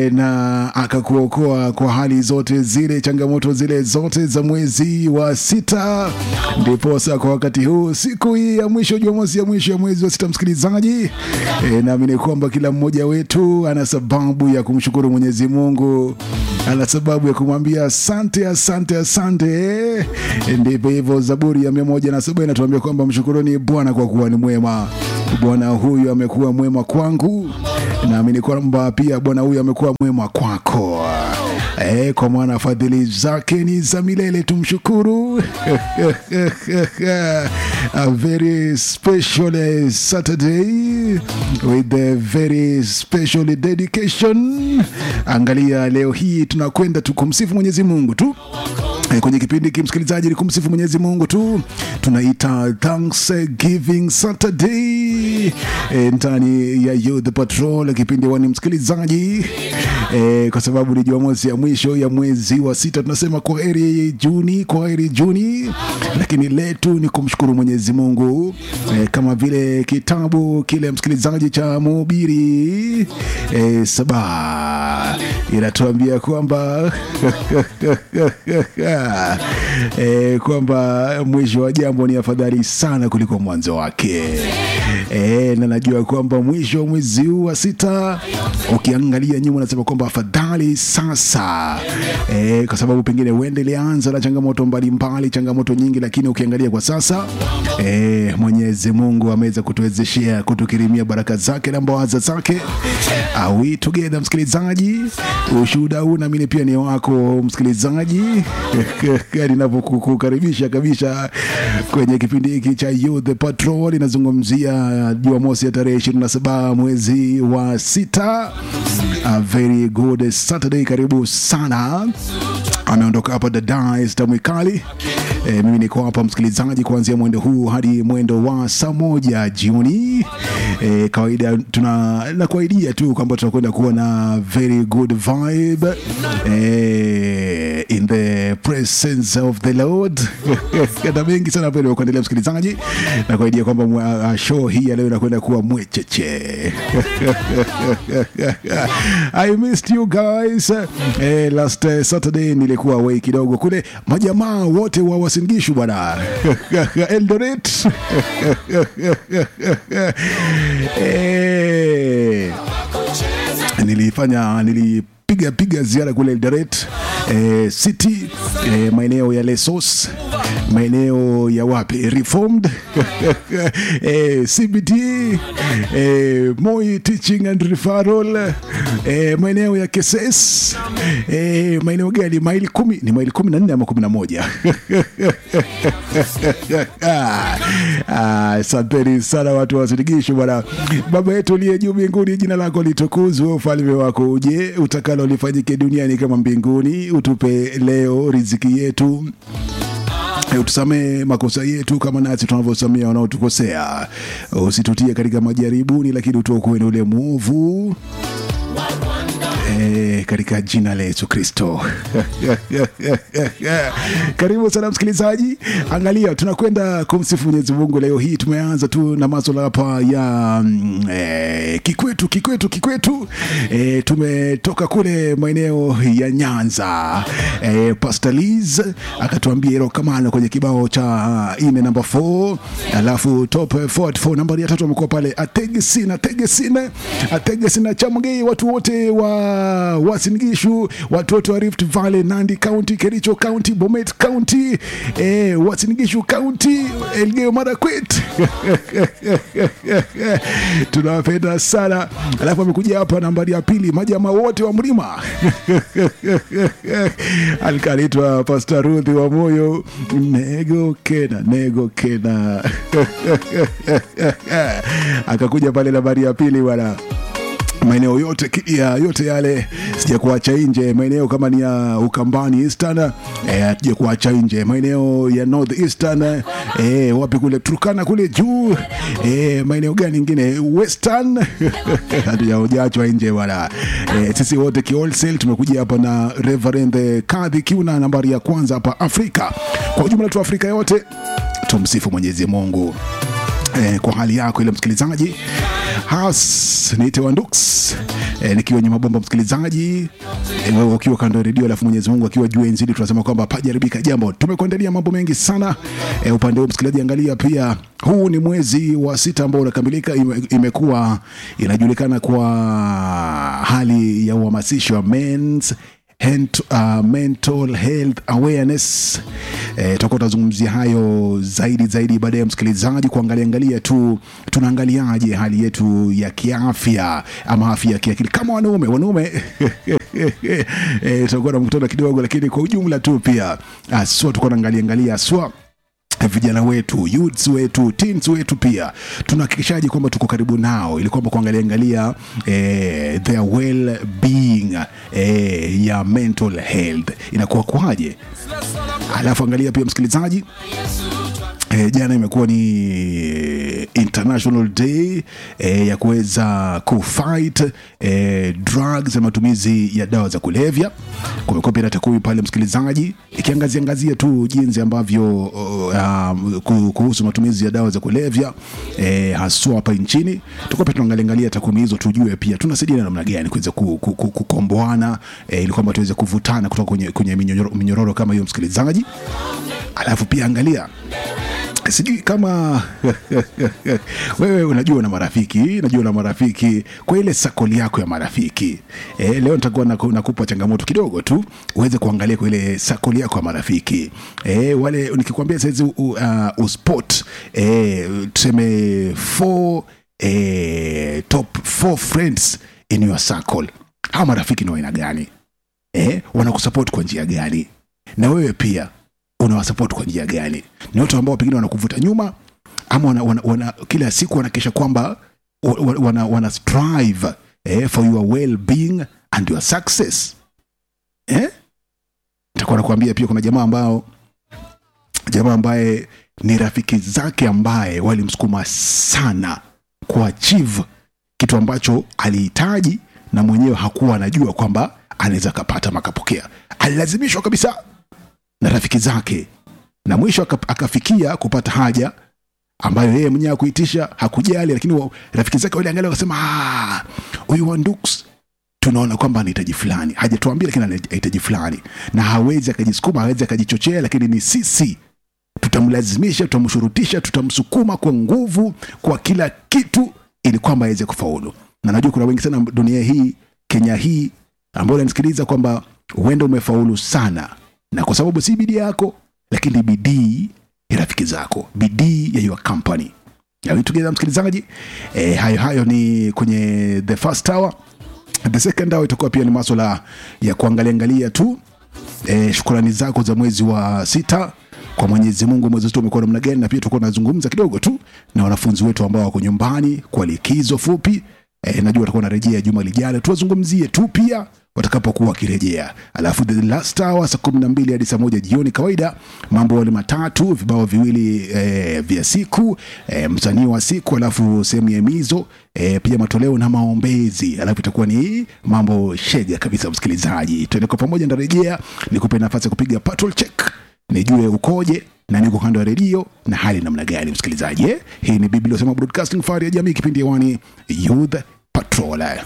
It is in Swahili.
e, na akakuokoa kwa hali zote zile, changamoto zile zote za mwezi wa sita. Ndiposa kwa wakati huu, siku hii ya mwisho, Jumamosi ya mwisho ya mwezi wa sita, msikilizaji, e, naamini kwamba kila mmoja wetu ana sababu ya kumshukuru Mwenyezi Mungu, ana sababu ya kumwambia asante, asante, asante. E, ndivyo hivyo, Zaburi ya mia moja na saba inatuambia kwamba mshukuruni Bwana kwa kuwa ni mwema. Bwana huyu amekuwa mwema kwangu, naamini kwamba pia Bwana huyu amekuwa mwema kwako. E, kwa maana fadhili zake ni za milele, tumshukuru. A very special eh, Saturday with a very special dedication. Angalia, leo hii tunakwenda tu kumsifu Mwenyezi Mungu tu Eh, kwenye kipindi hiki msikilizaji, ni kumsifu Mwenyezi Mungu tu, tunaita Thanksgiving Saturday e, ndani ya Youth Patrol kipindi wani msikilizaji e, kwa sababu ni Jumamosi ya mwisho ya mwezi wa sita, tunasema kwa heri Juni, kwa heri Juni, lakini letu ni kumshukuru Mwenyezi Mungu e, kama vile kitabu kile msikilizaji cha Mhubiri e, saba inatuambia kwamba e, kwamba mwisho wa jambo ni afadhali sana kuliko mwanzo wake. E, na najua kwamba mwisho wa mwezi huu wa sita ukiangalia nyuma unasema kwamba afadhali sasa e, kwa sababu pengine uende ilianza na changamoto mbalimbali, changamoto nyingi, lakini ukiangalia kwa sasa e, Mwenyezi Mungu ameweza kutuwezeshea kutukirimia baraka zake na mbawaza zake. Are we together, msikilizaji? Ushuhuda huu naamini pia ni wako msikilizaji, ninavyokukaribisha kabisa kwenye kipindi hiki cha Youth Patrol. Inazungumzia Jumamosi ya tarehe 27 mwezi wa sita. A very good Saturday, karibu sana. Ameondoka hapa dada Esther Mwikali. E, mimi niko hapa msikilizaji, kuanzia mwendo huu hadi mwendo wa saa moja jioni. E, kawaida tuna nakuaidia tu kwamba tunakwenda kuwa na very good vibe e, in the presence of the Lord na mengi sana ambayo nimekuandalia msikilizaji, na kuaidia kwamba uh, show hii ya leo inakwenda kuwa mwecheche I missed you guys. Eh, last uh, Saturday nilikuwa away kidogo kule, majamaa wote wa Wasingishu bwana Eldoret eh, nilifanya nili piga piga ziara kule Eldoret eh, City eh, maeneo ya Lesos maeneo ya wapi Reformed eh, CBT eh, Moi Teaching and Referral eh, maeneo ya Keses eh, maeneo gani? maili kumi ni maili kumi na nne ama kumi na moja Asanteni ah, sana watu wasirigisho bwana. Baba yetu uliye juu mbinguni, jina lako litukuzwe, ufalme wako uje, utakalo lifanyike duniani kama mbinguni. Utupe leo riziki yetu utusamee makosa yetu kama nasi tunavyosamea wanaotukosea, usitutie katika majaribuni, lakini utuokoe na ule mwovu E, katika jina la Yesu Kristo. Karibu sana msikilizaji, angalia, tunakwenda kumsifu Mwenyezi Mungu leo hii. Tumeanza tu na maswala hapa ya e, kikwetu kikwetu kikwetu. E, tumetoka kule maeneo ya Nyanza. E, Pastor Liz akatuambia hilo kamano kwenye kibao cha ine namba 4, alafu top 44 nambari ya tatu amekuwa pale Ategesina Ategesina Ategesina Chamgei, watu wote wa Wasingishu, watu wote wa Rift Valley, Nandi County, Kericho County, Bomet County, eh, Wasingishu County, Elgeyo Marakwet tunawapenda sana. Alafu amekuja hapa nambari ya pili, majamaa wote wa mlima alikaitwa Pastor Ruth wa moyo nego kena nego kena akakuja pale nambari ya pili bwana maeneo yote ya yote yale sija kuacha nje. Maeneo kama ni ya Ukambani Eastern eh, sija kuacha nje. Maeneo ya North Eastern eh, wapi kule Turkana kule juu eh, maeneo gani ingine Western hatujaachwa nje bwana. Eh, sisi wote kiwholesale tumekuja hapa na Reverend Kadhi Kiuna, nambari ya kwanza hapa Afrika. Kwa ujumla tu Afrika yote tumsifu Mwenyezi Mungu. eh, kwa hali yako ile msikilizaji has niite wandux eh, nikiwa nyuma bomba msikilizaji eh, wewe ukiwa kando ya redio alafu mwenyezi mungu akiwa juu enzidi tunasema kwamba pajaribika jambo tumekuandalia mambo mengi sana eh, upande huu msikilizaji angalia pia huu ni mwezi wa sita ambao unakamilika ime, imekuwa inajulikana kwa hali ya uhamasisho wa men's Hent, uh, mental health awareness eh, tutakuwa tunazungumzia hayo zaidi zaidi baadaye ya msikilizaji kuangalia angalia tu tunaangaliaje hali yetu ya kiafya ama afya ya kiakili kama wanaume wanaume eh, tutakuwa na mkutano kidogo lakini kwa ujumla tu pia aswa tutakuwa naangalia angalia aswa vijana wetu youths wetu teens wetu pia tunahakikishaje kwamba tuko karibu nao ili kwamba kuangalia angalia eh, their well being eh, ya mental health inakuwa kwaje alafu angalia pia msikilizaji E, jana imekuwa ni international day e, ya kuweza kufight e, drugs na matumizi ya dawa za kulevya. Kumekuwa pia na takwimu pale msikilizaji, ikiangazia angazia tu jinsi ambavyo uh, kuhusu matumizi ya dawa za kulevya e, haswa hapa nchini. Tutakuwa pia tunaangalia angalia takwimu hizo, tujue pia tunasaidiana namna gani kuweza kukomboana e, ili kwamba tuweze kuvutana kutoka kwenye, kwenye minyororo, minyororo kama hiyo msikilizaji. Alafu pia angalia sijui kama wewe unajua na marafiki najua na marafiki kwa ile sakoli yako ya marafiki e, leo nitakuwa nakupa changamoto kidogo tu uweze kuangalia kwa ile sakoli yako ya marafiki e, wale nikikwambia saizi uh, uspot e, tuseme four, e, top four friends in your circle hawa marafiki ni waina gani e, wanakusupport kwa njia gani na wewe pia unawasupport kwa njia gani ni watu ambao pengine wanakuvuta nyuma ama wana, wana, wana, kila siku wanakesha kwamba wana, wana, wana strive eh, for your well being and your success eh? nitakuwa nakuambia pia kuna jamaa ambao jamaa ambaye ni rafiki zake ambaye walimsukuma sana kuachieve kitu ambacho alihitaji na mwenyewe hakuwa anajua kwamba anaweza akapata makapokea alilazimishwa kabisa na rafiki zake na mwisho akafikia kupata haja ambayo yeye mwenyewe akuitisha hakujali lakini rafiki zake wale angalia wakasema huyu wandux tunaona kwamba anahitaji fulani hajatuambia lakini anahitaji fulani na hawezi akajisukuma hawezi akajichochea lakini ni sisi tutamlazimisha tutamshurutisha tutamsukuma kwa nguvu kwa kila kitu ili kwamba aweze kufaulu na najua kuna wengi sana dunia hii kenya hii ambao unanisikiliza kwamba huenda umefaulu sana na kwa sababu si bidii yako lakini bidii ya rafiki zako bidii ya your company together msikilizaji e, hayo hayo ni kwenye the first hour the second hour itakuwa pia ni maswala ya kuangalia angalia tu e, shukrani zako za mwezi wa sita kwa mwenyezi mungu mwezi wetu umekuwa namna gani na pia tutakuwa tunazungumza kidogo tu na wanafunzi wetu ambao wako nyumbani kwa likizo fupi e, najua watakuwa narejea juma lijalo tuwazungumzie tu pia watakapokuwa wakirejea alafu the last hour saa kumi na mbili hadi saa moja jioni kawaida mambo wale matatu vibao viwili e, vya siku e, msanii wa siku alafu sehemu ya mizo e, pia matoleo na maombezi alafu itakuwa ni mambo shega kabisa msikilizaji tuende kwa pamoja ndarejea nikupe nafasi ya kupiga patrol check nijue ukoje na niko kando ya redio na hali namna gani msikilizaji eh? hii ni biblia sema broadcasting fari ya jamii kipindi hewani youth patrol